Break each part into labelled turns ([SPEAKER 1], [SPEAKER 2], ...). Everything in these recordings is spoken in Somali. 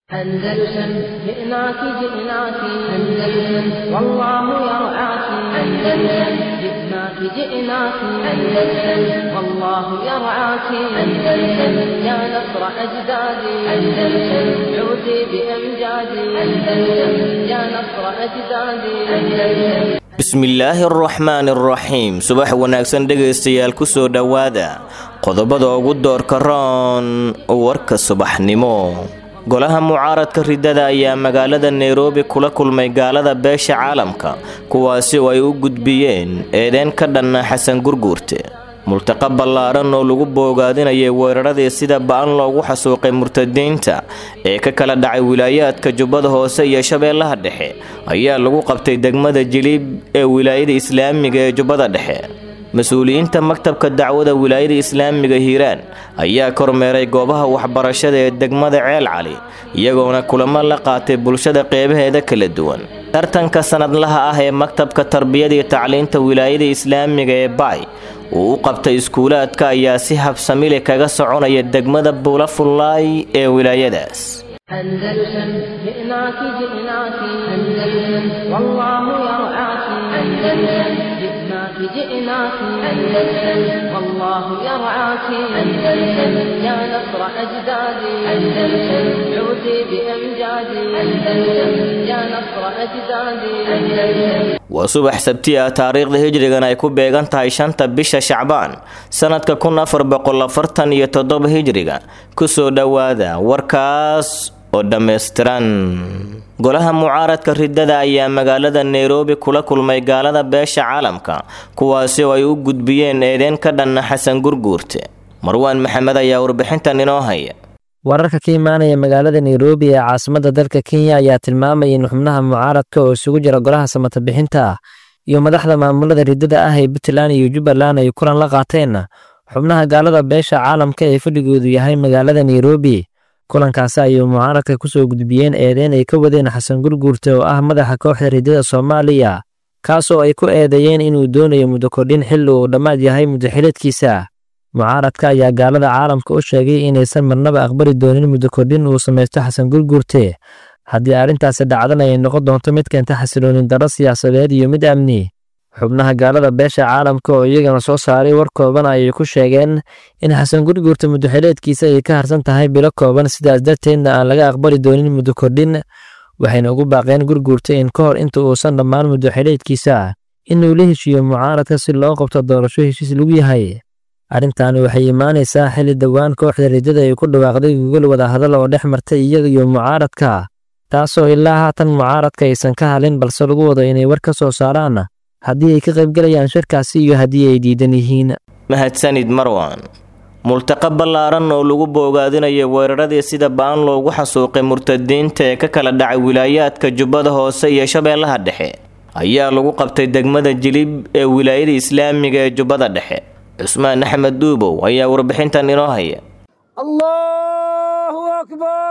[SPEAKER 1] أندلسن جئناك جئناك أندلسن والله يرعاك أندلسن جئناك جئناك أندلسن والله يرعاك أندلسن يا نصر أجدادي أندلسن عودي بأمجادي أندلسن يا نصر أجدادي أندلسن
[SPEAKER 2] bismillaahi araxmaani araxiim subax wanaagsan dhegaystayaal kusoo dhowaada qodobada ugu doorka roon warka subaxnimo golaha mucaaradka ridada ayaa magaalada nairobi kula kulmay gaalada beesha caalamka kuwaasi oo ay u gudbiyeen eedeen ka dhanna xasan gurguurte multaqa ballaaran oo lagu boogaadinayay weeraradii sida ba-an loogu xasuuqay murtadiinta ee ka kala dhacay wilaayaadka jubbada hoose iyo shabeellaha dhexe ayaa lagu qabtay degmada jiliib ee wilaayada islaamiga ee jubbada dhexe mas-uuliyiinta maktabka dacwada wilaayada islaamiga hiiraan ayaa kormeeray goobaha waxbarashada ee degmada ceel cali iyagoona kulamo la qaatay bulshada qeybaheeda kala duwan tartanka sanadlaha ah ee maktabka tarbiyada iyo tacliinta wilaayada islaamiga ee baay uu u qabtay iskuulaadka ayaa si habsamile kaga soconaya degmada buulafullaay ee wilaayadaas
[SPEAKER 1] أندلسن جئناك جئناك أندلسن والله يرعاك أندلسن جئناك جئناك أندلسن والله يرعاك أندلسن يا نصر أجدادي أندلسن عودي بأمجادي أندلسن يا نصر أجدادي أندلسن
[SPEAKER 2] waa subax sabti ah taariikhda hijrigan ay ku beegan tahay shanta bisha shacbaan sanadka kun afar boqol afartan iyo toddoba hijriga kusoo dhowaada warkaas oo dhammaystiran golaha mucaaradka ridada ayaa magaalada nairobi kula kulmay gaalada beesha caalamka kuwaasi oo ay u gudbiyeen eedeen ka dhanna xasan gurguurte marwaan maxamed ayaa warbixintan inoo haya
[SPEAKER 3] wararka ka imaanaya magaalada nairobi ee caasimadda dalka kenya ayaa tilmaamaya in xubnaha mucaaradka oo isugu jira golaha samata bixinta ah iyo madaxda maamulada ridada ah ee puntland iyo jubbaland ay kulan la qaateen xubnaha gaalada beesha caalamka ee fadhigoodu yahay magaalada nairobi kulankaasi ayay mucaaradka kusoo gudbiyeen eedeyn ay ka wadeen xasan gurguurte oo ah madaxa kooxda ridada soomaaliya kaasoo ay ku eedeeyeen inuu doonayo muddo kordhin xilli uu dhammaad yahay muddaxileedkiisa mucaaradka ayaa gaalada caalamka u sheegay inaysan marnaba aqbali doonin muddo kordhin uu samaysto xasan gurguurte haddii arrintaasi dhacdan ay noqon doonto mid keenta xasiloonin darro siyaasadeed iyo mid amni xubnaha gaalada beesha caalamka oo iyagana soo saaray war kooban ayay ku sheegeen in xasan gurguurta muddaxileedkiisa ay ka harsan tahay bilo kooban sidaas darteedna aan laga aqbali doonin muddo kordhin waxayna ugu baaqeen gurguurta in ka hor inta uusan dhammaan muddaxileedkiisa inuu la heshiiyo mucaaradka si loo qabto doorasho heshiis lagu yahay arrintaani waxay imaanaysaa xilli dhowaan kooxda ridada ay ku dhawaaqday gogol wadahadal oo dhex martay iyaga iyo mucaaradka taasoo ilaa haatan mucaaradka aysan ka halin balse lagu wado inay war ka soo saaraan haddii ay ka qaybgalayaan shirkaasi iyo haddii ay diidan yihiin
[SPEAKER 2] mahadsanid marwan multaqa ballaaran oo lagu boogaadinayo weeraradii sida ba-an loogu xasuuqay murtadiinta ee ka kala dhacay wilaayaadka jubbada hoose iyo shabeellaha dhexe ayaa lagu qabtay degmada jilib ee wilaayada islaamiga ee jubbada dhexe cusmaan axmed duubow ayaa warbixintan inoo haya
[SPEAKER 4] allahu akbar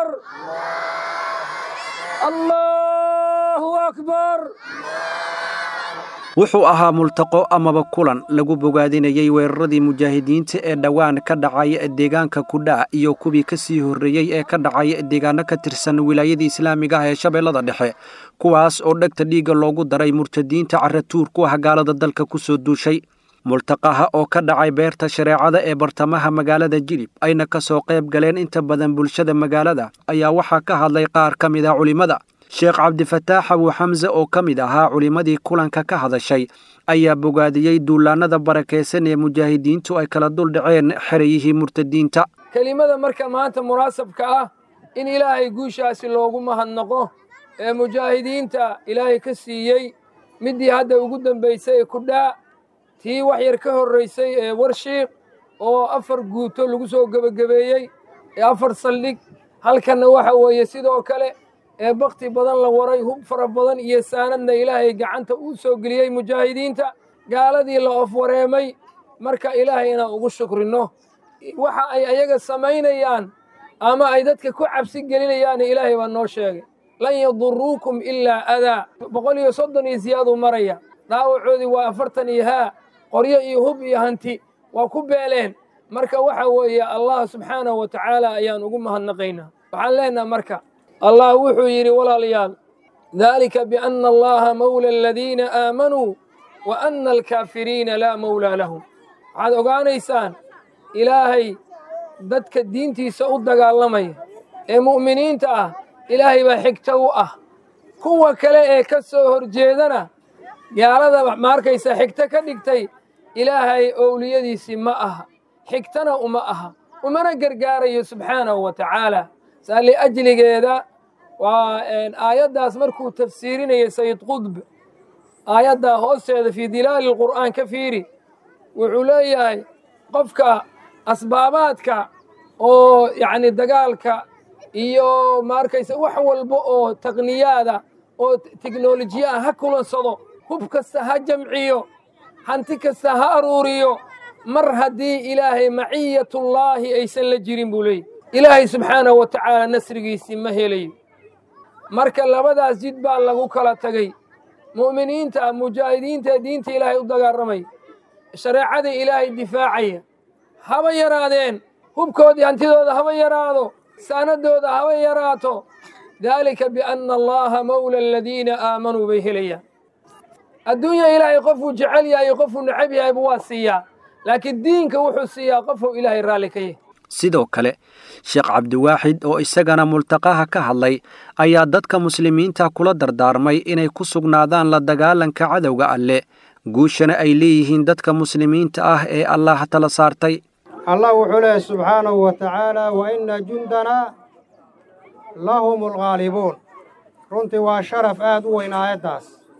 [SPEAKER 4] allahu akbar wuxuu ahaa multaqo amaba kulan lagu bogaadinayey weeraradii mujaahidiinta ee dhowaan ka dhacay deegaanka kudhaa iyo kuwii ka sii horreeyey ee ka dhacay deegaano ka tirsan wilaayadii islaamiga ah ee shabeellada dhexe kuwaas oo dhegta dhiigga loogu daray murtadiinta caratuur ku ah gaalada dalka ku soo duushay multaqaha oo ka dhacay beerta shareecada ee bartamaha magaalada jilib ayna ka soo qayb galeen inta badan bulshada magaalada ayaa waxaa ka hadlay qaar ka mid ah culimmada sheekh cabdifataax abu xamse oo ka mid ahaa culimmadii kulanka ka hadashay ayaa bogaadiyey duulaannada barakaysan ee mujaahidiintu ay kala dul dhaceen xerayihii murtadiinta
[SPEAKER 5] kelimada marka maanta munaasabka ah in ilaahay guushaasi loogu mahadnaqo ee mujaahidiinta ilaahay ka siiyey middii hadda ugu dambaysay ee kudhaa tii wax yar ka horraysay ee warshiiq oo afar guuto lagu soo gebagabeeyey ee afar saldhig halkanna waxa weeye sidoo kale ee bakti badan la waray hub fara badan iyo saanadna ilaahay gacanta uu soo geliyey mujaahidiinta gaaladii la ofwareemay marka ilaahay inaan ugu shukrinno waxa ay ayaga samaynayaan ama ay dadka ku cabsi gelinayaanna ilaahay baa noo sheegay lan yaduruukum ilaa adaa boqol iyo soddon iyo siyaaduu maraya dhaawacoodii waa afartan iyo haa qoryo iyo hub iyo hanti waa ku beeleen marka waxa weeye allah subxaanahu wa tacaala ayaan ugu mahadnaqaynaa waxaan leenaha marka allah wuxuu yidhi walaalayaal dalika biana allaha mawla aladiina aamanuu wa ana alkaafiriina laa mawlaa lahum waxaad ogaanaysaan ilaahay dadka diintiisa u dagaalamaya ee mu'miniinta ah ilaahay baa xigto u ah kuwa kale ee ka soo horjeedana gaalada ma arkaysa xigto ka dhigtay ilaahay owliyadiisii ma aha xigtana uma aha umana gargaarayo subxaanahu wa tacaala saa liajligeeda waa aayaddaas markuu tafsiirinaya sayid qudb aayaddaa hoosteeda fii dilaali lqur'aan ka fiiri wuxuu leeyahay qofka asbaabaadka oo yacni dagaalka iyo ma arkaysa wax walba oo taqniyaada oo teknolojiya ah ha kulansado hub kasta ha jamciyo hanti kasta ha aruuriyo mar haddii ilaahay maciyatullaahi aysan la jirin buu leeyahy ilaahay subxaanahu wa tacaala nasrigiisii ma helayo marka labadaas jid baa lagu kala tegay mu'miniinta mujaahidiinta diinta ilaahay u dagaaramaya shareecada ilaahay difaacaya haba yaraadeen hubkoodii hantidooda haba yaraado saanadooda haba yaraato daalika bianna allaha mawla aladiina aamanuu bay helayaan adduunya ilaahay qofuu jecel yahay qofuu necab yahayba waa siiyaa laakiin diinka wuxuu siiyaa qofuu ilaahay raalli ka yahay
[SPEAKER 4] sidoo kale sheekh cabdiwaaxid oo isagana multaqaha ka hadlay ayaa dadka muslimiinta kula dardaarmay inay ku sugnaadaan la dagaalanka cadowga alle guushana ay leeyihiin dadka muslimiinta ah ee allah tala saartay
[SPEAKER 6] allah wuxuu leehay subxaanahu wa tacaala wa inna jundanaa lahum alghaalibuun runtii waa sharaf aad u weyn aayaddaas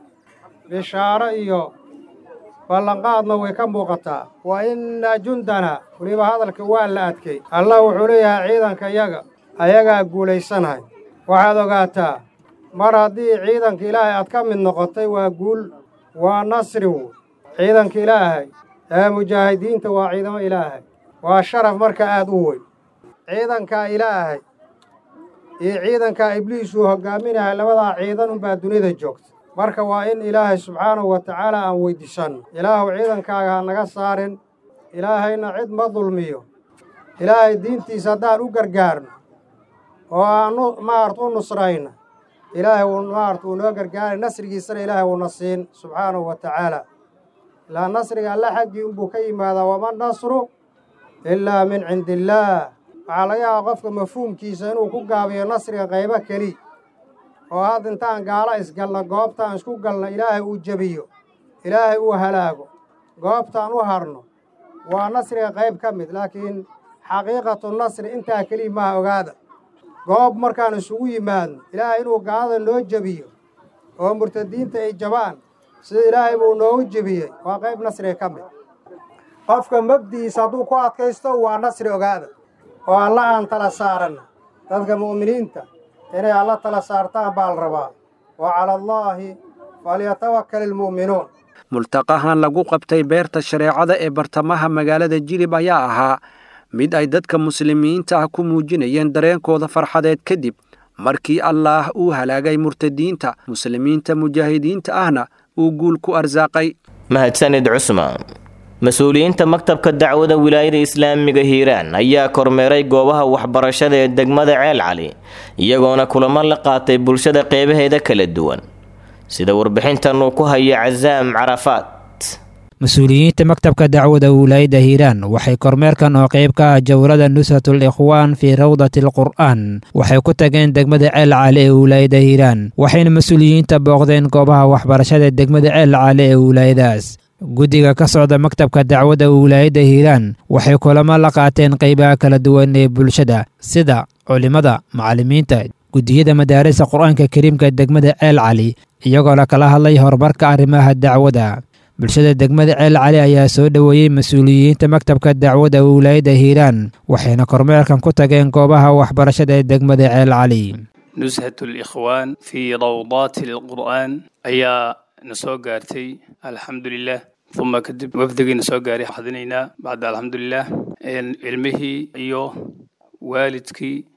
[SPEAKER 6] bishaaro iyo ballanqaadna way ka muuqataa wa inna jundanaa weliba hadalka waa la adkay allah wuxuu leeyahay ciidanka yaga ayagaa guulaysanahay waxaad ogaataa mar haddii ciidanka ilaahay aad ka mid noqotay waa guul waa nasri wu ciidanka ilaahay ee mujaahidiinta waa ciidamo ilaahay waa sharaf marka aad u weyn ciidankaa ilaahay iyo ciidankaa ibliis uu hoggaaminahay labadaa ciidan unbaa dunida joogta marka waa in ilaahay subxaanahu wa tacaala aan weyddiisanno ilaahuw ciidankaaga ha naga saarin ilaahayna cid ma dulmiyo ilaahay diintiisa haddaan u gargaarno oo aan maarata u nusrayna ilaahay wuu maarata wuu noo gargaaray nasrigiisana ilaahay wuuna siin subxaanahu wa tacaala ilaa nasriga alle xaggii unbuu ka yimaadaa wama nasru ilaa min cindi illaah waxaa laga yaabaa qofka mafhuumkiisa inuu ku gaabiyo nasriga qaybo keli oo had intaan gaalo isgalna goobtaan isku galna ilaahay uu jebiyo ilaahay uu halaago goobtaan u harno waa nasriga qayb ka mid laakiin xaqiiqatu nasri intaa keliya maaha ogaada goob markaan isugu yimaadno ilaahay inuu gaalada noo jebiyo oo murtadiinta ay jabaan sida ilaahay buu noogu jebiyey waa qayb nasriga ka mid qofka mabdi'iisa hadduu ku adkaysto waa nasri ogaada oo alla aan tala saaranna dadka mu'miniinta inay alla tala saartaan baa la rabaa wa cala allaahi falyatawakkal ilmu'minuun
[SPEAKER 4] multaqahan lagu qabtay beerta shareecada ee bartamaha magaalada jilib ayaa ahaa mid ay dadka muslimiinta ah ku muujinayeen dareenkooda farxadeed kadib markii allaah uu halaagay murtadiinta muslimiinta mujaahidiinta ahna uu guul ku arsaaqay
[SPEAKER 2] mahadsanid cusmaan mas-uuliyiinta maktabka dacwada wilaayada islaamiga hiiraan ayaa kormeeray goobaha waxbarashada ee degmada ceel cali iyagoona kulamo la qaatay bulshada qeybaheeda kala duwan sida warbixintan uu ku hayo casaam carafaad
[SPEAKER 7] mas-uuliyiinta maktabka dacwada wilaayada hiiraan waxay kormeerkan oo qayb ka ah jawrada nusratul ikhwaan fii rawdati alqur'aan waxay ku tageen degmada ceel cali ee wilaayada hiiraan waxayna mas-uuliyiinta booqdeen goobaha waxbarashada degmada ceel cali ee wilaayadaas guddiga ka socda maktabka dacwadda wilaayadda hiiraan waxay kulamo la qaateen qaybaha kala duwan ee bulshada sida culimmada macallimiinta guddiyada madaarista qur-aanka kariimka degmada ceel cali iyagoo la kala hadlay horumarka arrimaha dacwada bulshada degmada ceel cali ayaa soo dhoweeyey mas-uuliyiinta maktabka dacwadda wilaayadda hiiraan waxayna kormeerkan ku tageen goobaha waxbarashada ee degmada ceel cali
[SPEAKER 8] nushat likhwaan fii rawdaati alqur'aan ayaa na soo gaartay alxamdulilah uma kadib wafdigiina soo gaaray xadinaynaa bacda alxamdulilah cilmihii iyo waalidkii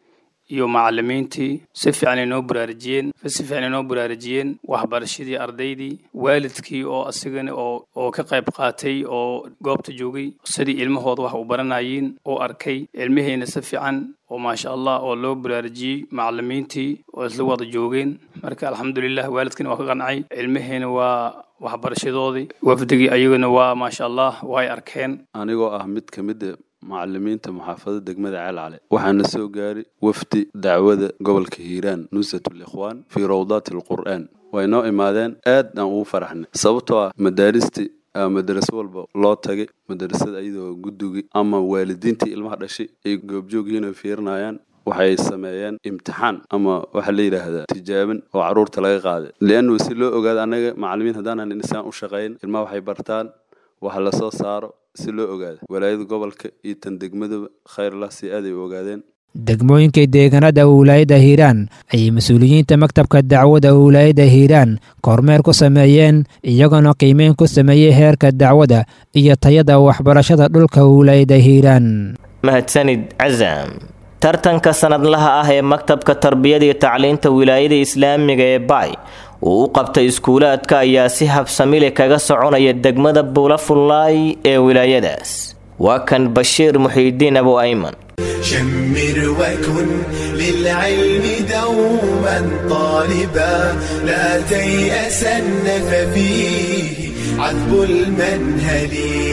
[SPEAKER 8] iyo macalimiintii si fiican ay noo baraarujiyeen si fiican ay noo baraarujiyeen waxbarashadii ardaydii waalidkii oo asigana oo oo ka qayb qaatay oo goobta joogay sidii ilmahooda wax u baranayeen oo arkay ilmihiina si fiican oo maasha allah oo loo baraarujiyey macalimiintii oo isla wada joogeen marka alxamdulilah waalidkina waa ka qancay ilmihiina waa waxbarashadoodii wafdigii ayaguna waa maasha allah way arkeen
[SPEAKER 9] anigoo ah mid ka mid a macalimiinta muxaafadada degmada ceelcale waxaana soo gaaray wafdi dacwada gobolka hiiraan nusratul ikhwaan fii rawdaati alqur'aan way noo imaadeen aad aan ugu faraxnay sababtoo ah madaaristi madaraso walba loo tagay madarasada iyadoo guddugi ama waalidiintii ilmaha dhashay ay goobjoogyihiin oo fiirinayaan waxay sameeyeen imtixaan ama waxaa la yidhaahdaa tijaaban oo carruurta laga qaaday liannu si loo ogaado annaga macalimiin haddaanan insaan u shaqayn ilmaha waxay bartaan waxa lasoo saaro si loo ogaado walaayada gobolka iyo tan degmadaba khayrlah si aaday u ogaadeen
[SPEAKER 7] degmooyinka deegaanada wilaayadda hiiraan ayay mas-uuliyiinta maktabka dacwada wilaayadda hiiraan kormeer ku sameeyeen iyagoona qiimeyn ku sameeyey heerka dacwada iyo tayada waxbarashada dhulka wilaayadda hiiraan
[SPEAKER 2] mahadsanid casam tartanka sanadlaha ah ee maktabka tarbiyada iyo tacliinta wilaayada islaamiga ee baay uu u qabtay iskuulaadka ayaa si habsamile kaga soconaya degmada buulafullaay ee wilaayadaas waa kan bashiir muxiidiin abu ayman
[SPEAKER 10] شمر وكن للعلم دوما طالبا لا تيأسن ففيه عذب المنهل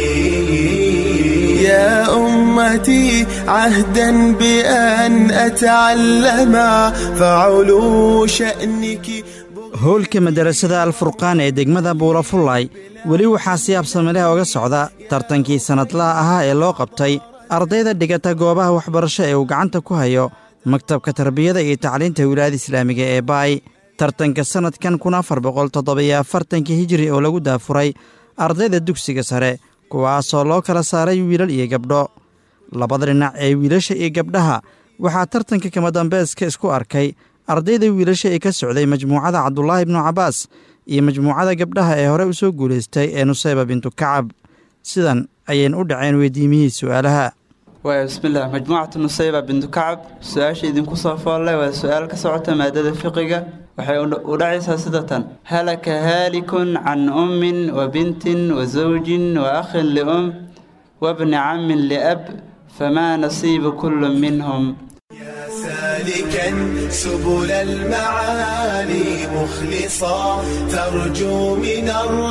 [SPEAKER 10] يا أمتي عهدا بأن أتعلم فعلو شأنك
[SPEAKER 11] howlka madarasada alfurqaan ee degmada buulafullay weli waxaa si habsamileh oga socda tartankii sannadlaha ahaa ee loo qabtay ardayda dhigata goobaha waxbarasho ee uu gacanta ku hayo maktabka tarbiyada iyo tacliinta wilaayada islaamiga ee baay tartanka sannadkan kun afar boqol toddobiyo afartankii hijiri oo lagu daafuray ardayda dugsiga sare kuwaasoo loo kala saaray wiilal iyo gabdho labada dhinac ee wiilasha iyo gabdhaha waxaa tartanka kama dambeeska isku arkay ardayda wiilasha ee ka socday majmuucada cabdulaahi ibnu cabbaas iyo majmuucada gabdhaha ee hore u soo guulaystay ee nusayba bintu kacab sidan ayayna u dhaceen weydiimihii su'aalaha
[SPEAKER 12] waaya bismillaah majmuucatu nusayba bintu kacab su-aasha idinku soo foollay waa su-aal ka socota maadada fiqiga waxay u dhacaysaa sida tan halaka haalikun can ummin wa bintin wa zawjin wa akhin lium wabni cammin liab famaa nasiibu kullu minhum
[SPEAKER 10] سالكا سبل المعالي مخلصا ترجو من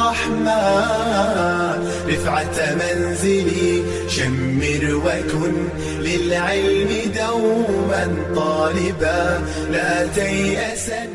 [SPEAKER 10] الرحمن رفعة منزلي شمر وكن للعلم دوما طالبا لا تيأسن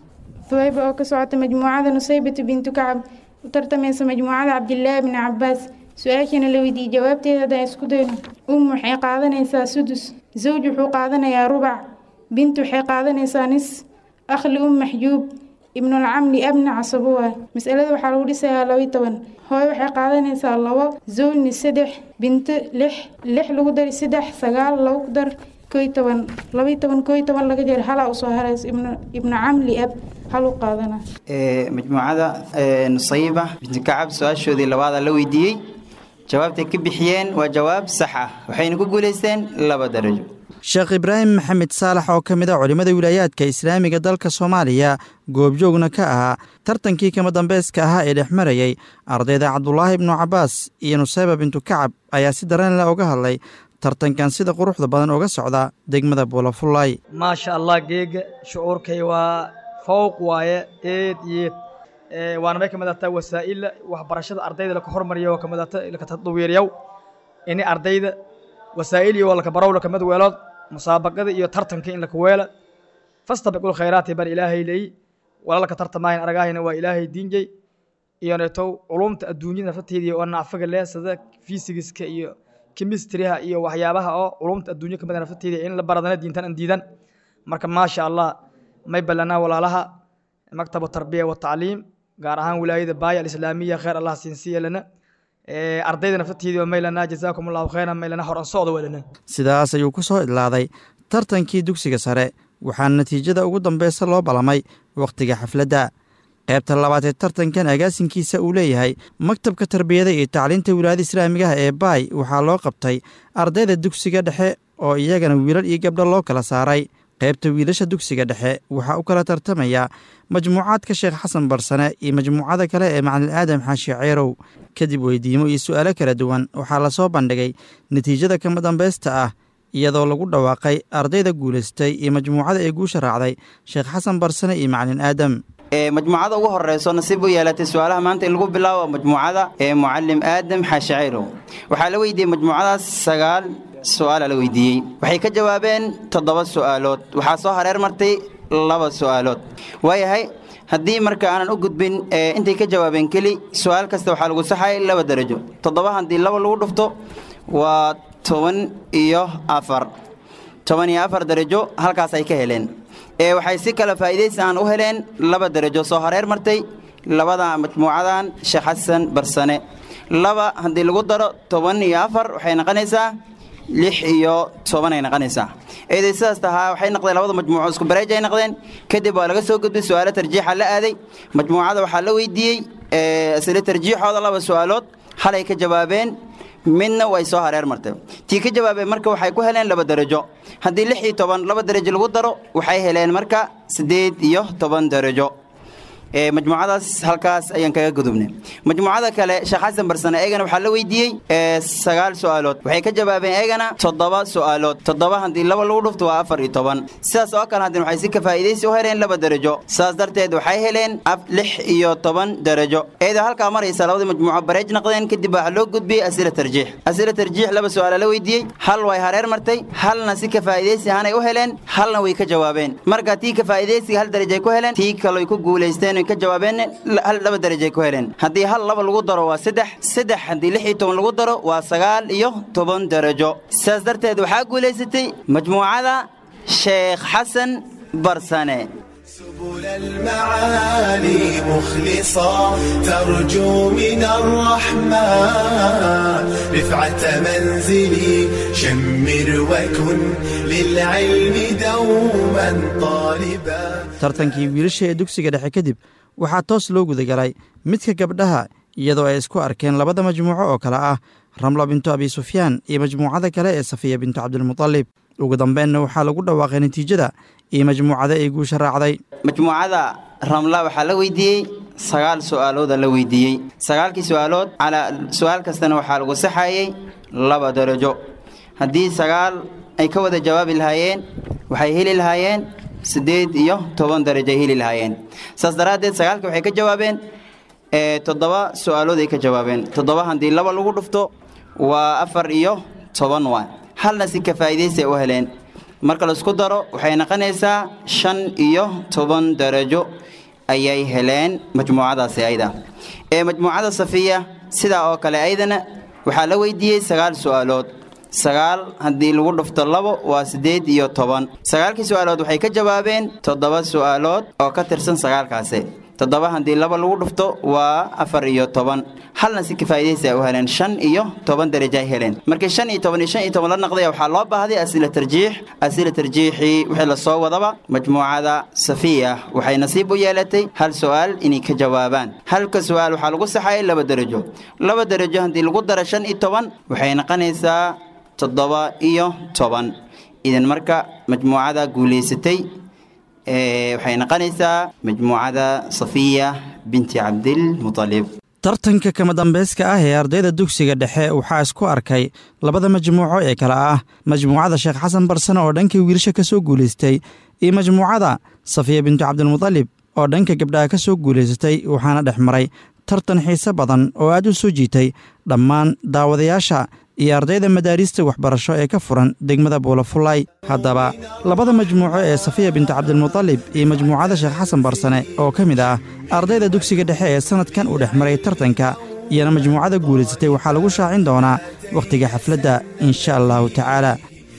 [SPEAKER 13] ثويبة oo ka socota majmuucada nusaybatu bintu kacab u tartamaysa majmuucada cabdilaahi bni cabaas su-aashana la weydiiyey jawaabteeda haddaan isku dayno um waxay qaadanaysaa sudus zawj wuxuu qaadanayaa rubac bint waxay qaadanaysaa nis akhli um maxjuub ibnulcamli abna casabuwa masalada waxaa lagu dhisayaa labayo toban hooy waxay qaadanaysaa labo zawjni saddex binto lix lix lagu dari saddex sagaal lagu dar koy toban labayo toban koy toban laga jir halaa usoo harays ibnu camli ab halu qaadana
[SPEAKER 12] majmuucada nusayiba binti kacab su-aashoodii labaada la weydiiyey jawaabtay ka bixiyeen waa jawaab sax ah waxayna ku guulaysteen laba darajo
[SPEAKER 11] sheekh ibraahim maxamed saalax oo ka mid a culimmada wilaayaadka islaamiga dalka soomaaliya goobjoogna ka ahaa tartankii kama dambeeska ahaa ee dhex marayay ardayda cabdulaahi ibnu cabbaas iyo nusayba bintu kacab ayaa si dareenle uga hadlay tartankan sida quruxda badan uga socda degmada buulafullay
[SPEAKER 14] maasha allah geega shucuurkay waa fowq waaye eed yeed waana may ka mid ahtaa wasaa'ila waxbarashada ardayda laka hormariya oo kamid ahta laka tadwiiriyaw ini ardayda wasaa'il iyo laka barow lakamid weelood musaabaqada iyo tartanka in laka weela fastabiqul khayraati bar ilaahay leey wala laka tartamaayan aragaahina waa ilaahay diinjay iyo neetow culumta adduunyada naftateedii oo nacfaga leh sida fisigiska iyo kemistriha iyo waxyaabaha oo culumta adduunya kamid naftateedii in la baradana diintan an diidan marka maasha allah may ballanaa walaalaha maktabu tarbiya wa tacliim gaar ahaan wilaayada baaya alislaamiya khayr allah siinsiya lana ardayda naftateedii oo maylana jazaakum allahu khayran maylana horan socda walana
[SPEAKER 11] sidaas ayuu ku soo idlaaday tartankii dugsiga sare waxaana natiijada ugu dambeysa loo balamay wakhtiga xafladda qaybta labaad ee tartankan agaasinkiisa uu leeyahay maktabka tarbiyada iyo tacliinta wilaayada islaamigaha ee baay waxaa loo qabtay ardayda dugsiga dhexe oo iyagana wiilal iyo gabdho loo kala saaray qaybta wiilasha dugsiga dhexe waxaa u kala tartamaya majmuucaadka sheekh xasan barsane iyo majmuucada kale ee macalin aadam xaashi ceerow kadib weydiimo iyo su'aalo kala duwan waxaa lasoo bandhigay natiijada kama dambaysta ah iyadoo lagu dhawaaqay ardayda guulaystay iyo majmuucada ee guusha raacday sheekh xasan barsane iyo macalin aadam
[SPEAKER 12] majmuucada ugu horeyso nasiib u yeelatay su-aalaha maanta in lagu bilaabo majmuucada ee mucalim aadam xaashi ceyrow waxaa la weydiiyey majmuucadaas sagaal su-aala la weydiiyey waxay ka jawaabeen toddoba su'aalood waxaa soo hareer martay laba su'aalood waayahay haddii marka aanan u gudbin intay ka jawaabeen keli su-aal kasta waxaa lagu saxay laba darajo toddoba haddii laba lagu dhufto waa toban iyo afar toban iyo afar darajo halkaas ay ka heleen ee waxay si kale faa'iidaysi aan u heleen laba darajo soo hareer martay labada majmuucadan sheekh xasan barsane laba haddii lagu daro toban iyo afar waxay noqonaysaa lix iyo toban ay noqonaysaa eeday sidaas tahaa waxay noqdeen labada majmuuco isku bareej ay noqdeen kadib waa laga soo gudbay su'aalo tarjiixa la aaday majmuucada waxaa la weydiiyey isla tarjiixooda laba su'aalood halay ka jawaabeen midna way soo hareer martay tii ka jawaabeen marka waxay ku heleen laba darajo haddii lix iyo toban laba darajo lagu daro waxay heleen marka siddeed iyo toban darajo majmuucadaas halkaas ayaan kaga gudubnay majmuucada kale sheekh xasan barsane eegana waxaa la weydiiyey sagaal su'aalood waxay ka jawaabeen eegana toddoba su'aalood toddoba haddii laba lagu dhufto waa afar iyo toban sidaas oo kale haddii waxay si ka faa'iidaysi u heleen laba darajo sidaas darteed waxay heleen lix iyo toban darajo eedoo halkaa maraysa labadii majmuuco bareej noqdeen kadib waxaa loo gudbiyey asila tarjiix asila tarjiix laba su'aala la weydiiyey hal way hareer martay halna si ka faa'iidaysi ahaanay u heleen halna way ka jawaabeen marka tii ka faa'iidaysiga hal darajay ku heleen tii kaloy ku guulaysteen ka jawaabeen hal laba darajay ku heleen haddii hal laba lagu daro waa saddex saddex haddii lix iyo toban lagu daro waa sagaal iyo toban darajo sidaas darteed waxaa guulaysatay majmuucada sheekh xasan barsane
[SPEAKER 10] سبل المعالي مخلصا ترجو من الرحمن رفعة منزلي شمر وكن للعلم دوما طالبا
[SPEAKER 11] tartankii wiilasha ee dugsiga dhexe kadib waxaa toos loo gudagalay midka gabdhaha iyadoo ay isku arkeen labada majmuuco oo kale ah ramla bintu abi sufyaan iyo majmuucada kale ee safiya bintu cabdilmutalib ugu dambeenna waxaa lagu dhawaaqay natiijada iyo majmuucada ay guusha raacday
[SPEAKER 12] majmuucada ramla waxaa la weydiiyey sagaal su'aalooda la weydiiyey sagaalkii su'aalood calaa su'aal kastana waxaa lagu saxayey laba darajo haddii sagaal ay ka wada jawaabi lahaayeen waxay heli lahaayeen siddeed iyo toban darajo ay heli lahaayeen saas daraaddeed sagaalka waxay ka jawaabeen toddoba su'aalood ay ka jawaabeen toddoba haddii laba lagu dhufto waa afar iyo toban waa halna si ka faa'iidaysi ay u heleen marka laisku daro waxay noqonaysaa shan iyo toban darajo ayay heleen majmuucadaasi ayda ee majmuucada safiya sidaa oo kale aydana waxaa la weydiiyey sagaal su'aalood sagaal haddii lagu dhufto labo waa siddeed iyo toban sagaalkii su'aalood waxay ka jawaabeen toddoba su'aalood oo ka tirsan sagaalkaasi toddoba haddii laba lagu dhufto waa afar iyo toban halna si kafaa'idaysi ay u heleen shan iyo toban darajo ay heleen markii shan iyo toban iyo shan iyo toban la naqday waxaa loo baahday asila tarjiix asila tarjiixii wixii lasoo wadaba majmuucada safiya waxay nasiib u yeelatay hal su'aal inay ka jawaabaan halka su'aal waxaa lagu saxayay laba darajo laba darajo haddii lagu daro shan iyo toban waxay noqonaysaa toddoba iyo toban idan marka majmuucada guulaysatay waxay noqonaysaa majmuucada safiya binti cabdilmutalib
[SPEAKER 11] tartanka kama dambeyska ah ee ardayda dugsiga dhexe waxaa isku arkay labada majmuuco ee kale ah majmuucada sheekh xasan barsane oo dhanka wiilasha ka soo guulaystay iyo majmuucada safiya bintu cabdilmutalib oo dhanka gabdhaha ka soo guulaysatay waxaana dhex maray tartan xiise badan oo aad u soo jiitay dhammaan daawadayaasha iyo ardayda madaariista waxbarasho ee ka furan degmada buulafulay haddaba labada majmuuco ee safiya bintu cabdilmutalib iyo majmuucada sheekh xasan barsane oo ka mid ah ardayda dugsiga dhexe ee sannadkan uu dhex maray tartanka iyona majmuucada guulaysatay waxaa lagu shaacin doonaa wakhtiga xafladda insha allahu tacaala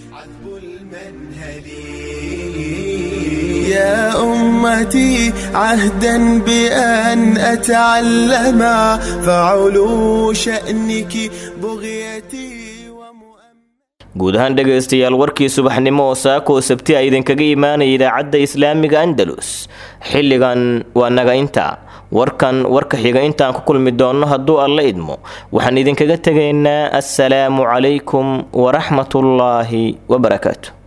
[SPEAKER 10] يا أمتي عهدا بأن أتعلم فعلو شأنك بغيتي
[SPEAKER 2] guud ahaan dhegaystayaal warkii subaxnimo oo saako oo sabti a idinkaga imaanaya idaacadda islaamiga andalus xilligan waa naga inta warkan warka xiga intaan ku kulmi doonno hadduu alla idmo waxaan idinkaga tegaynaa assalaamu calaykum waraxmatullaahi wabarakaatu